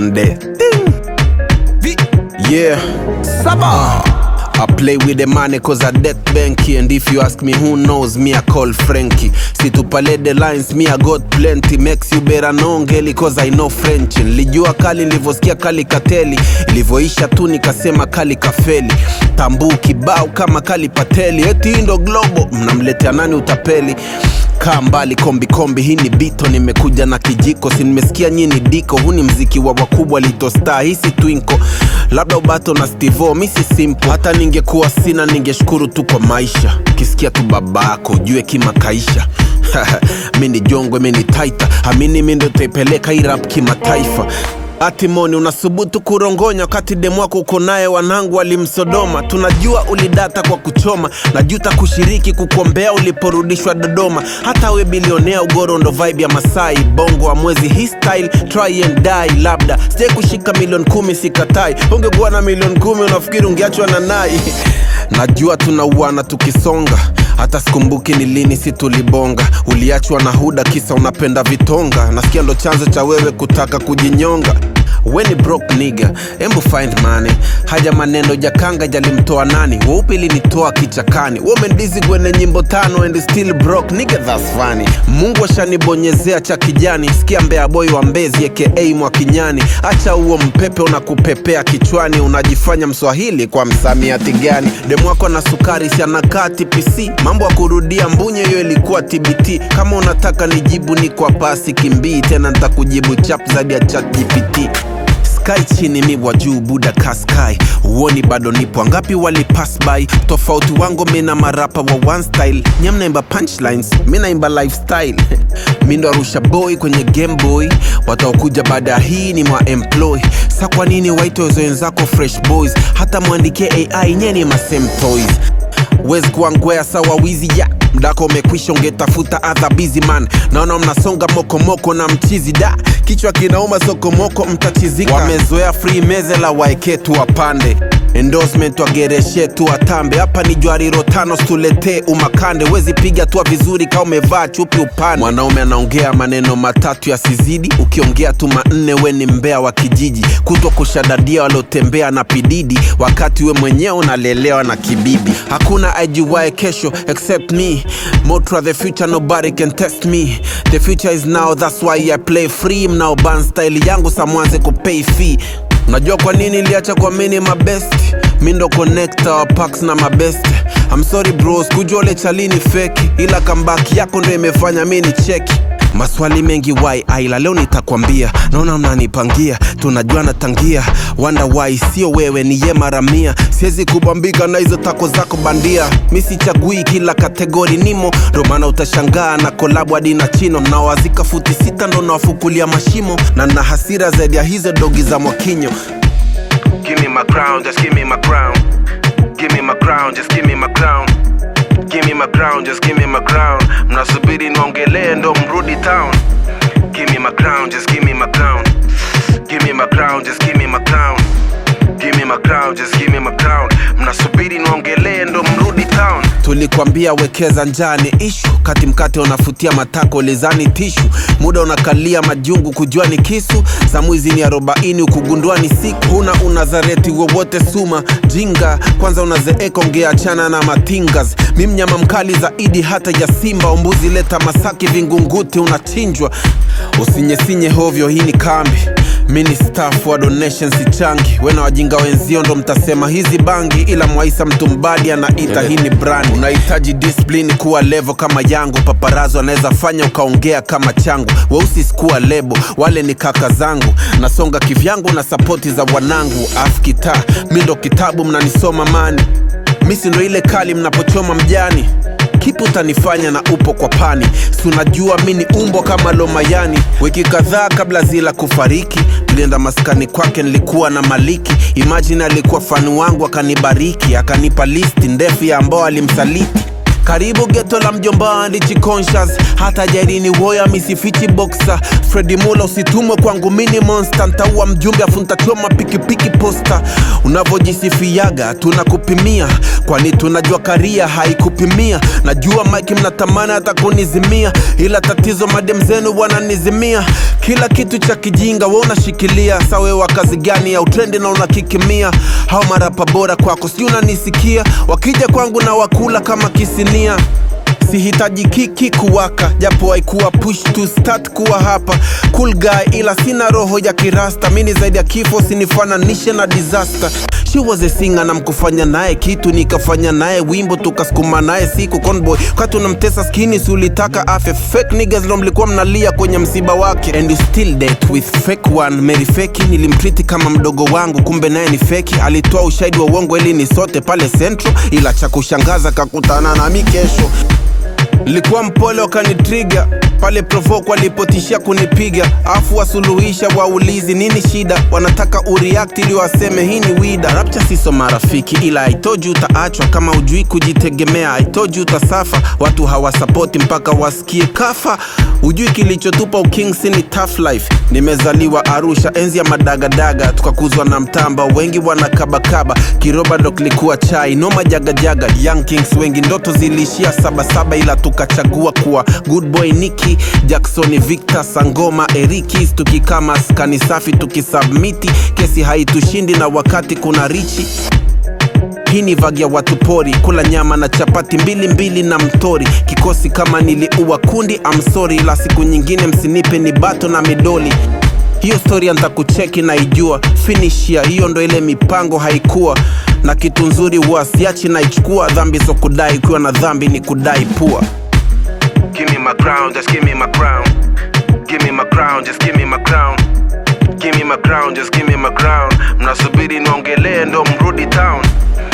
on there. Ding. Yeah. Saba. I play with the money cause I death banky And if you ask me who knows me I call Frankie Situpale the lines me I got plenty Makes you better know ngeli cause I know French Nilijua kali nilivyosikia kali kateli Ilivyoisha tu nikasema kali kafeli Tambu kibao kama kali pateli Eti hii ndo globo mnamletea nani utapeli kaa mbali kombi kombi hii ni bito nimekuja na kijiko si nimesikia nyini diko huu ni mziki wa wakubwa litostar hii si twinko labda ubato na stivo mi si simple hata ningekuwa sina ningeshukuru tu kwa maisha kisikia tu babako ujue kimakaisha mi ni jongwe mi ni taita amini mi ndo taipeleka irap kimataifa Atimoni unasubutu kurongonya wakati demu wako uko naye, wanangu walimsodoma. Tunajua ulidata kwa kuchoma, najuta kushiriki kukuombea uliporudishwa Dodoma. Hata we bilionea ugoro ndo vibe ya Masai, bongo wa mwezi hii style, try and die. Labda sijai kushika milioni kumi, sikatai. Ungekuwa na milioni kumi, unafikiri ungeachwa na nai? Najua tunauana tukisonga hata sikumbuki ni lini si tulibonga uliachwa na huda kisa unapenda vitonga nasikia ndo chanzo cha wewe kutaka kujinyonga we ni broke nigga embu find money haja maneno jakanga jalimtoa nani weupe ilinitoa kichakani womendizi kwenye nyimbo tano and still broke nigga that's funny mungu ashanibonyezea cha kijani sikia mbea boy wa mbezi aka mwakinyani acha huo mpepe unakupepea kichwani unajifanya mswahili kwa msamiati gani demwako na sukari si anakaa tpc mambo ya kurudia mbunye hiyo ilikuwa tbt kama unataka nijibu ni kwa pasi kimbii tena nitakujibu chap zaidi ya chat gpt sky chini mi wa juu buda kaskai uoni bado nipo angapi wali pass by tofauti wangu mina marapa wa one style nyam naimba punchlines mi naimba lifestyle mi ndo arusha boy kwenye game boy wataokuja baada ya hii ni mwa employ sa kwa nini waitwe wenzako fresh boys hata mwandikie ai nyeni masame toys wezi kuangwea sawa wizi ya mdako umekwisha ungetafuta other busy man naona mnasonga mokomoko na mchizi da kichwa kinauma sokomoko mtachizika wamezoea free meze la waeke tu wapande endorsement wagereshe tu watambe hapa ni jwariro tano stuletee umakande wezi piga tua vizuri kama umevaa chupi upande mwanaume anaongea maneno matatu yasizidi ukiongea tu manne we ni mbea wa kijiji kutwa kushadadia waliotembea na pididi wakati we mwenyewe unalelewa na kibibi hakuna ajuwae kesho except me motra the future nobody can test me the future is now that's why i play free mnao ban style yangu samwanze kupay fee unajua kwa nini iliacha kwa mini mabest mi ndo connector wa packs na mabest I'm sorry bros kujua ule chalini feki ila kambaki yako ndo imefanya mi ni cheki maswali mengi why aila leo nitakwambia naona mnanipangia tunajua natangia wanda why sio wewe ni ye mara mia siwezi kubambika na hizo tako zako bandia mi sichagui kila kategori nimo ndo maana utashangaa na kolabu hadi na chino mnaowazika futi sita ndo nawafukulia mashimo na na hasira zaidi ya hizo dogi za mwakinyo Give me my crown, just give me my crown. Give me my crown, just give me my crown. Give me my crown, just give me my crown. Mnasubiri niongelee ndo mrudi town. Give me my crown, just give me my crown. Give me my crown, just give me my crown. Give me my crown, just give me my crown. Mnasubiri niongelee ndo mrudi town. Tulikwambia wekeza njani ishu, kati mkate unafutia matako lezani tishu, muda unakalia majungu kujua ni kisu, za mwizi ni arobaini ukugundua ni siku. Huna unazareti wowote suma jinga, kwanza unazeeka ungeachana na matingas. Mi mnyama mkali zaidi hata ya simba, umbuzi leta Masaki vingunguti unachinjwa. Usinyesinye hovyo, hii ni kambi mi ni staff wa donation sichangi wena wajinga wenzio ndo mtasema hizi bangi ila mwaisa mtu mbadi anaita hii ni brand unahitaji discipline kuwa levo kama yangu paparazo anaweza fanya ukaongea kama changu weusi sikuwa lebo wale ni kaka zangu nasonga kivyangu na sapoti za wanangu afkita mi ndo kitabu mnanisoma mani misi ndo ile kali mnapochoma mjani kipi utanifanya na upo kwa pani si unajua mi ni umbo kama lomayani wiki kadhaa kabla zila kufariki tulienda maskani kwake nilikuwa na maliki imajini alikuwa fani wangu akanibariki akanipa listi ndefu ya ambao alimsaliti karibu geto la mjomba ndichi conscious hata jairini woya misifichi boxa fredi mula usitumwe kwangu mini monster ntaua mjumbe afu ntachoma pikipiki posta unavyojisifiaga tunakupimia kwani tunajua karia haikupimia najua mike mnatamani hata kunizimia ila tatizo madem zenu wananizimia kila kitu cha kijinga we unashikilia sawe wa kazi gani ya utrendi na unakikimia hao marapa bora kwako sijui unanisikia wakija kwangu na wakula kama kisinia sihitaji kiki kuwaka japo haikuwa push to start kuwa hapa cool guy ila sina roho ya kirasta mini zaidi ya kifo sinifananishe na disaster she was a singer na mkufanya naye kitu nikafanya naye wimbo tukasukuma naye siku conboy kati unamtesa skini si ulitaka afe fake niggas ndo mlikuwa mnalia kwenye msiba wake and you still date with fake one Mary feki nilimtriti kama mdogo wangu kumbe naye ni feki alitoa ushahidi wa uongo ili ni sote pale central ila cha kushangaza kakutana nami kesho Nilikuwa mpole wakanitriga pale provoke walipotishia kunipiga, afu wasuluhisha waulizi nini shida, wanataka ureact ili waseme hii ni wida. Rapcha siso marafiki, ila I told you utaachwa kama ujui kujitegemea. I told you utasafa, watu hawasapoti mpaka wasikie kafa. Ujui kilichotupa ukingsi ni tough life. Nimezaliwa Arusha enzi ya madagadaga, tukakuzwa na mtamba, wengi wanakabakaba. Kiroba ndo kilikuwa chai, noma jagajaga. Young Kings wengi ndoto ziliishia sabasaba, ila tukachagua kuwa good boy Niki Jackson, Victor Sangoma, Erikis, tukikama skani safi, tukisubmiti kesi haitushindi, na wakati kuna richi hii ni vagi ya watu pori, kula nyama na chapati mbili mbili na mtori. Kikosi kama niliua kundi, I'm sorry, ila siku nyingine msinipe ni bato na midoli. Hiyo story ntakucheki na ijua finishia, hiyo ndo ile mipango haikuwa na kitu nzuri huwa siachi naichukua. Dhambi so kudai, ukiwa na dhambi ni kudai pua. Give me my crown, just give me my crown. Give me my crown, just give me my crown. Give me my crown, just give me my crown. Mnasubiri niongelee ndo mrudi town.